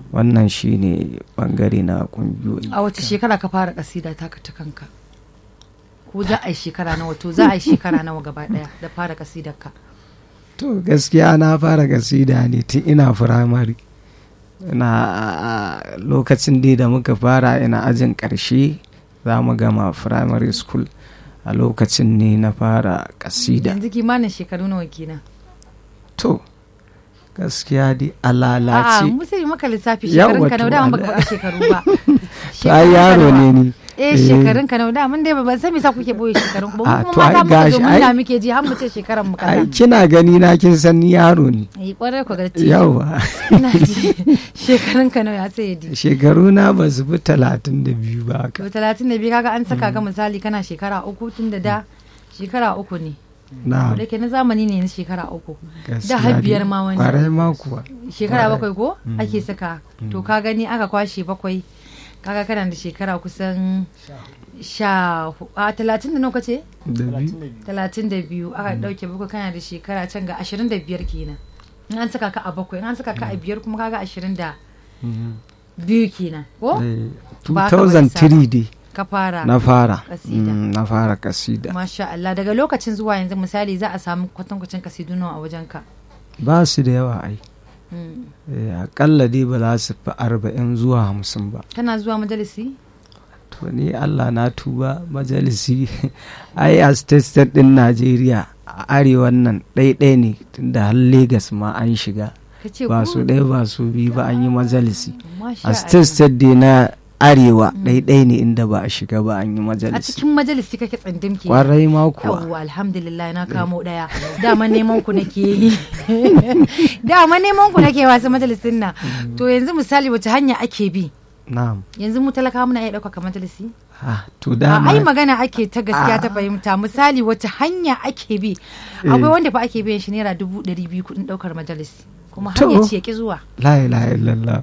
wannan shine bangare na kungiyoyi a wace shekara ka fara kasida taka ta kanka ko za a yi shekara nawa to za a yi shekara nawa gaba daya da fara kasidar ka to gaskiya na fara kasida ne tun ina firamare na a lokacin dai da muka fara ina ajin karshe za mu gama firamare school a lokacin ne na fara kasida yanzu kimanin shekaru nawa kenan to gaskiya dai a A'a, lalace mu sai maka lissafi Yawwa shekarun ka to, nawa da baka Allah. faɗa shekaru ba to ai yaro ne ni eh Eh. shekarun ka nawa da mun dai ban san me sa kuke boye shekarun ku ba Ah, mu to kuma ai mata muka zo gashi, mun ai- na muke ji har mu ce shekaran mu ai kaza kina gani na kin san ni yaro ne eh kwarai ku ga ci yawa ina ji shekarun ka nawa ya sai di shekaru na ba su fi talatin da biyu ba haka to 32 kaga an saka ka misali kana shekara uku tun da da shekara uku ne na da ke na zamani ne na shekara uku gaskiya har dai. biyar ma wani. kwarai ma kuwa shekara Kwarai. bakwai ko ake saka to ka gani aka kwashe bakwai kaga kana da shekara kusan sha hu- a talatin da nawa ce da biyu talatin da biyu aka dauke bakwai kana da shekara can ga ashirin da biyar kenan in an saka ka a bakwai in an saka ka a biyar kuma kaga ashirin da biyu kenan ko Eh, Ba ka bari 2003 dai ka fara na fara Kasida. Mm, na fara kasida masha Allah daga lokacin zuwa yanzu misali za a samu kwatankwacin kasidu nawa a wajen ka ba su da yawa ai Mm. Eh, akalla dai ba za su fi arba'in zuwa hamsin ba kana zuwa majalisi to ni allah na tuba majalisi ai a state state din najeriya a arewan nan ɗaiɗai ne tunda har Legas ma an shiga ka ce ba ku- su ɗaya ba su biyu ba an yi majalisi Masha a state Allah. state dai na arewa ɗaiɗai ne inda ba a shiga ba an yi a majalisi cikin majalisi kake tsindim ke kwarai ma kuwa yawwa alhamdulillah na kamo daya dama neman ku nake yi dama neman ku nake wasu majalisin nan to yanzu misali wace hanya ake bi na'am yanzu mu talaka muna iya ɗaukaka majalisi ah, to a dama ai magana ake ta gaskiya ta fahimta misali wace hanya ake bi akwai wanda fa ake biyan shi naira dubu ɗari biyu kuɗin ɗaukar majalisi kuma har To. ya ce ya ki zuwa la ilaha illallah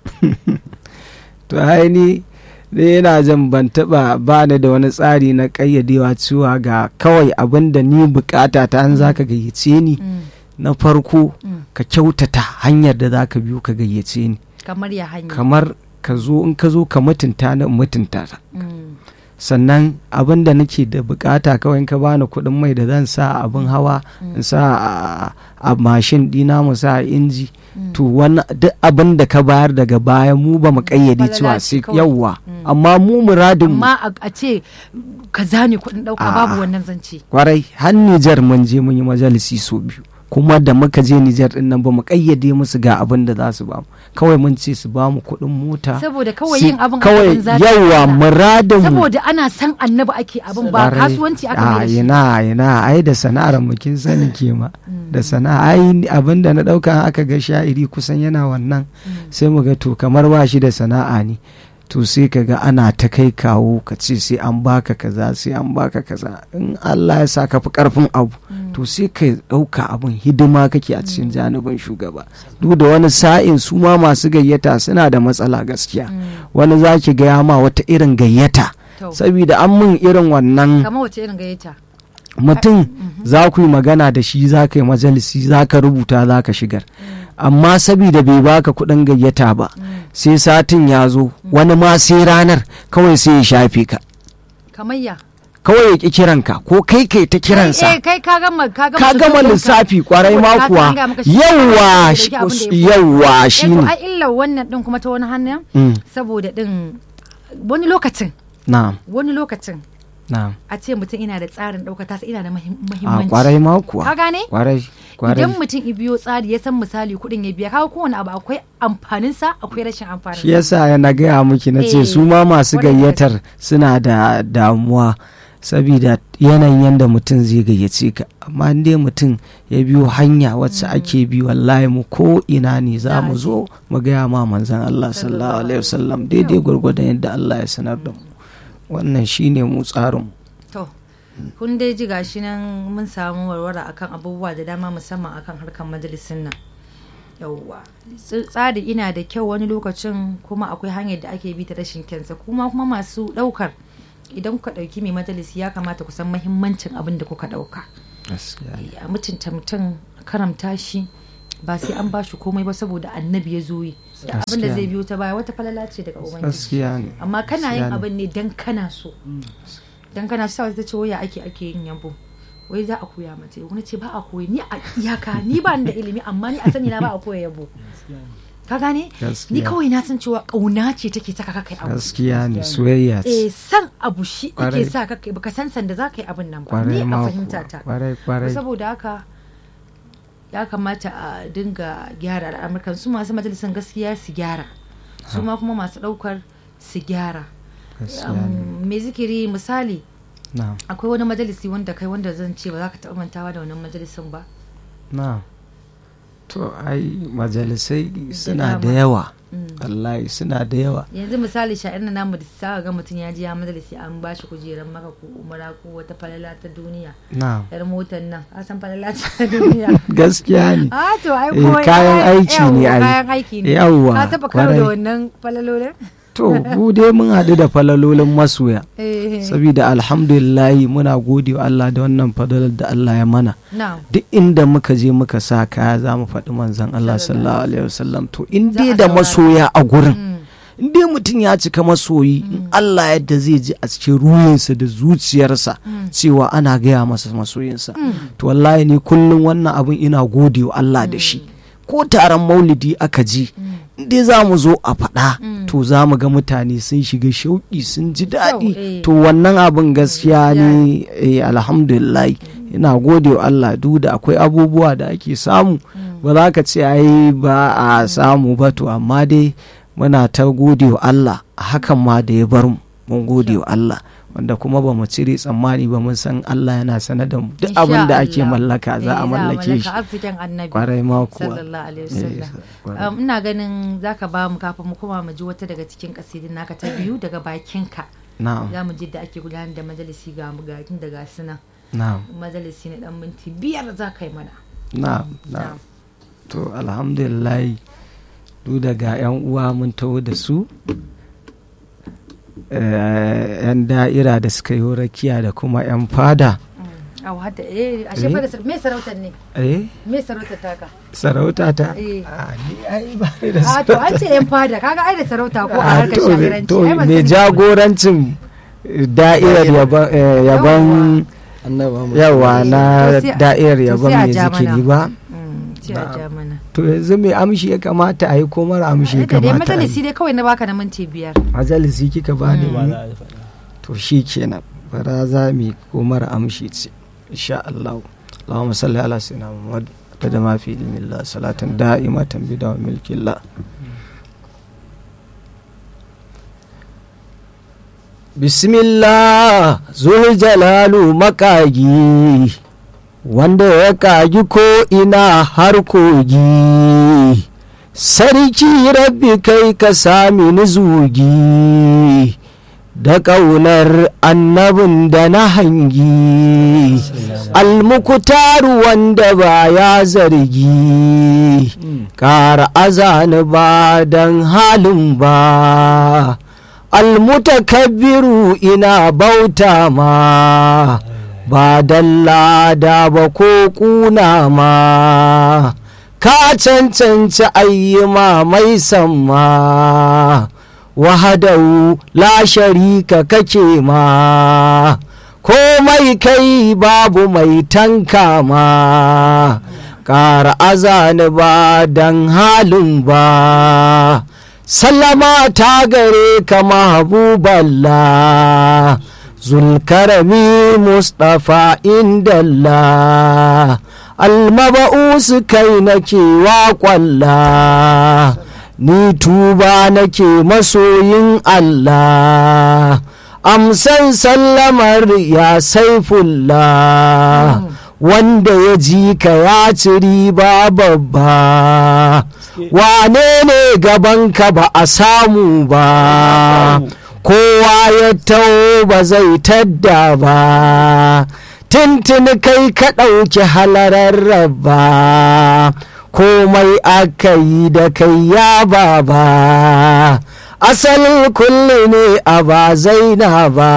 to ai ni ni yana jin ban taba ba ni da wani tsari na kayyadewa cewa ga kawai abin da ni bukata ta an zaka gayyace ni Mm, na farko mm. ka kyautata hanyar da zaka biyo ka gayyace ni kamar ya hanya kamar ka zo in ka zo ka mutunta ni in mutunta ka Mm, sannan abin da nake da bukata kawai in ka bani kuɗin mai da zan sa a abin hawa in sa a- a mashin dina mu sa a inji to wani duk abin da ka bayar daga baya mu ba mu kayyade Falala cewa ce sai kawai. yawwa Mm. amma mu muradin mu amma a- a ce ka zane kuɗin ɗauka Ah. babu wannan zance kwarai har Nijar mun je mun yi majalisi so biyu kuma da muka je Nijar din nan ba mu kayyade musu ga abin da za su ba mu kawai mun ce su ba mu kuɗin mota saboda kawai su- yin abin kawai abin zafi yawwa Allah. muradin mu saboda ana san annabi ake abin ba Kwarai. kasuwanci aka a mai da shi ina ina ai da sana'ar mu kin sani ke ma da sana'a ai abin da na dauka aka ga sha'iri kusan yana wannan sai mu ga to kamar ba shi da sana'a ne to sai ka ga ana ta kai kawo ka ce sai an baka kaza sai an baka kaza in Allah ya sa ka fi karfin abu to sai ka dauka abin hidima kake a cikin janibin shugaba duk da wani sa'in su ma masu gayyata suna da matsala gaskiya wani za ki gaya ma wata irin gayyata To. saboda an mun irin wannan kamar wace irin gayyata mutum za ku yi magana da shi za ka yi majalisi za ka rubuta za ka shigar amma sabida bai baka kuɗin gayyata ba sai satin ya zo wani ma sai ranar kawai sai ya shafe ka kamar ya kawai ya ƙi kiranka ko kai kai ta kiransa eh kai ka gama ka gama ka gama lissafin lissafi ka. kwarai Saboda ma ka san kuwa an gaya maka shi yawwa ya dauki abin da ya fi. yawwa Eh, to shine ai illa wannan din kuma ta wani hannun Mm, saboda din wani lokacin na'am wani lokacin na'am a ce mutum ina da tsarin ɗaukar tasa ina da mahim- a mahimmanci kwarai ma kuwa ka gane kwarai kwarai idan mutum i biyo tsari ya san misali kuɗin ya biya kaga kowane abu akwai amfaninsa akwai rashin amfanin shi yasa ya na gaya miki na ce Eh, su ma masu kwarai da gayyatar suna da damuwa sabida yanayin yadda mutum zai gayyace ka amma in dai mutum ya biyo hanya wacce ake bi wallahi mu ko ina ne za mu zo mu gaya ma manzon Allah sallallahu alaihi wasallam daidai gwargwadon yadda Allah ya sanar da mu wannan shine mu tsarin to kun dai ji gashi nan mun samu warwara akan abubuwa da dama musamman akan harkar majalisin nan yauwa Ts- tsari ina da kyau wani lokacin kuma akwai hanyar da ake bi ta rashin kyansa kuma kuma masu ɗaukar idan kuka ɗauki mai majalisi ya kamata ku san mahimmancin abin da kuka ɗauka a mutunta mutum a karamta shi ba sai an ba shi komai ba saboda annabi ya zo yi da abin da zai biyo ta baya wata falala ce daga ubangiji gaskiya ne amma kana yin Gaskiya ne. abin ne dan kana so dan kana so ta ce waya ake ake yin yabo wai za a koya mace wani ce ba a koyi ni a iyaka ni ba ni da ilimi amma ni a sani na ba a koya yabo ka gane Gaskiya. ni kawai na san cewa kauna ce take saka ka kai abu gaskiya ne soyayya eh ce san abu shi Kwarai. yake sa ka kai baka san sanda za ka yi abin nan ba kwarai ni a ma fahimta kuwa. ta kwarai kwarai saboda haka ya kamata a dinga gyara al'amurkan su masu majalisan gaskiya su gyara su ma kuma masu daukar su gyara gaskiya ne Um, me zikiri misali na akwai wani majalisi wanda kai wanda zan ce ba za ka taɓa mantawa da wannan majalisin ba na to ai majalisai suna da dama. yawa Mm. wallahi suna da yawa yanzu misali sha'ir na namu da sa ga mutum ya ji ya majalisi an ba shi kujerar maka ko umara ko wata falala ta duniya na yar motar nan a san falala ta duniya gaskiya ne a to ai Eh, ko kayan aiki ne yawwa, ai. kayan aiki ne Yawwa, ka taba karo da kwarai. wannan falalolin to mu dai mun haɗu da falalolin masoya eh saboda alhamdulillahi muna gode wa Allah da wannan fadalar da Allah ya mana na duk inda muka je muka sa kaya za mu faɗi manzon Allah sallallahu alaihi wasallam to in Za dai a da saurara. masoya a gurin Mm. in dai mutum ya cika masoyi in Allah yadda zai ji a cikin ruhinsa da zuciyarsa cewa ana gaya masa masoyinsa to wallahi ni kullum wannan abin ina gode wa Allah da shi ko taron maulidi aka ji in dai za mu zo a faɗa to za mu ga mutane sun shiga shauƙi sun ji daɗi eh. to wannan abin gaskiya ne eh, alhamdulillah ina gode wa Allah duk da akwai abubuwa da ake samu ba za ka ce ai ba a samu ba to amma dai muna ta gode wa Allah a hakan ma da ya bar mu mun gode wa Allah wanda kuma ba mu cire tsammani ba mun san Allah yana sanar da mu duk Insha abin da ake Allah. mallaka za Eh, a mallake shi arzikin annabi kwarai ma kuwa sallallahu alaihi wasallam Eh, kwarai. Um, ina ganin zaka ba mu kafin mu koma mu ji wata daga cikin kasidin naka ta biyu daga bakinka na'am za mu ji da ake gudanar da majalisi ga mu ga tun daga suna na'am majalisi na dan minti biyar za ka yi mana na'am na'am to alhamdulillah duk daga yan uwa mun taho da su eh, yan da'ira da suka yi rakiya da kuma yan fada Au hadda eh ashe fa da sar- me sarautar ne eh me sarautar taka sarauta ta Eh. a ni ai ba ni da a to an ce yan fada kaga ai da sarauta ko a Ah, harkar to- shagiranci to ai ban mai sani ba. jagorancin da'irar yaban eh, yaban yawa na To sai- da'irar to yaban sai a mai ja zikiri mana. ba Mm, sai a ja mana to yanzu mai amshi ya kamata a yi ko mara amshi ya da dai kamata a majalisi yi dai kawai na baka na minti biyar majalisi kika ba ni Mm. to shi kenan bara za mu yi ko mara amshi ce insha Allah Allahumma salli ala sayyidina Muhammad kada ma fi ilmillah salatan da'imatan bida wa milkillah Bismillah zul jalalu makagi wanda ya kagi ko ina har kogi sarki rabbi kai ka sami ni zugi da ƙaunar annabin da na hangi almukutaru wanda ba ya zargi ƙara azani ba don halin ba almutakabbiru ina bauta ma ba don lada ba ko kuna ma ka cancanci ayyuma mai samma wahadau la sharika kake ma komai kai babu mai tanka ma ƙara azani ba don halin ba sallama ta gare ka mahbuballa zulkarami mustapha indallah almaba'usu kai nake wa kwalla ni tuba nake masoyin Allah amsan sallamar ya saifullah wanda ya ji ka ya ci riba babba wane ne gabanka ba a samu ba kowa ya taho ba zai tadda ba tuntuni kai ka ɗauki halarar rabba komai aka yi da kai ya baba asalin kulli ne a ba zaina ba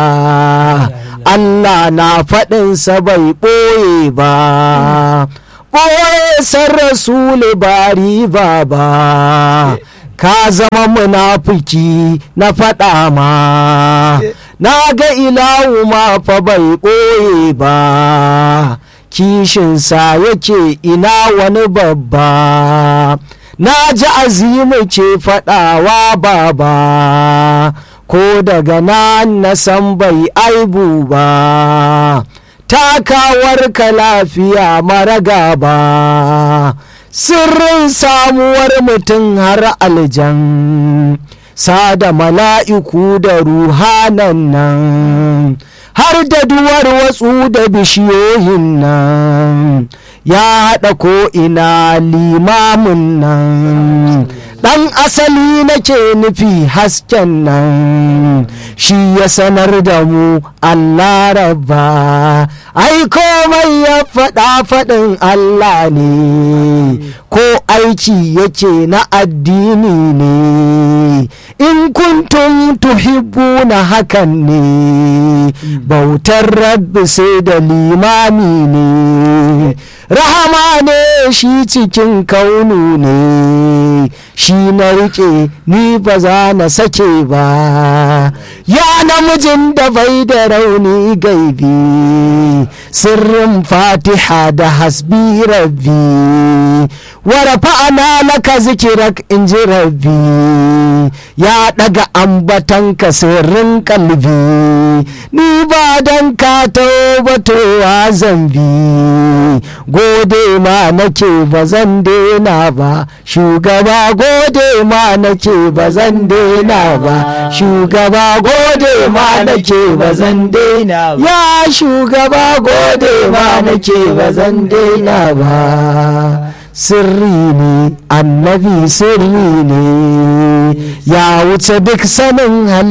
Allah na faɗinsa bai ɓoye ba ɓoye san rasulu ba riba ba ka zama munafiki na faɗa ma na ga ilahu ma fa bai ɓoye ba kishinsa yake ina wani babba na ji azimu ce faɗawa baba ko daga nan na san bai aibu ba takawar ka lafiya mara gaba sirrin samuwar mutum har aljan sada mala'iku da ruhanan nan har da duwar watsu da bishiyoyin nan ya haɗa ko ina limamin nan ɗan asali nake nufi hasken nan shi ya sanar da mu Allah rabba ai komai ya faɗa faɗin Allah ne ko aiki yake na addini ne in kuntum tuhibbuna hakan ne bautar rabbi sai da limami ne rahama ne shi cikin kaunu ne shi na rike ni ba za na sake ba ya namijin da bai da rauni gaibi sirrin fatiha da hasbi rabbi warafa'ana laka zikirak in ji rabbi ya daga ambatanka sirrin kalbi ni ba dan ka taubatowa zambi gode ma nake ba zan daina ba shugaba gode ma nake ba zan daina ba shugaba gode ma nake ba zan daina ba ya shugaba gode ma nake ba zan daina ba sirri ne annabi sirri ne ya wuce duk sanin hali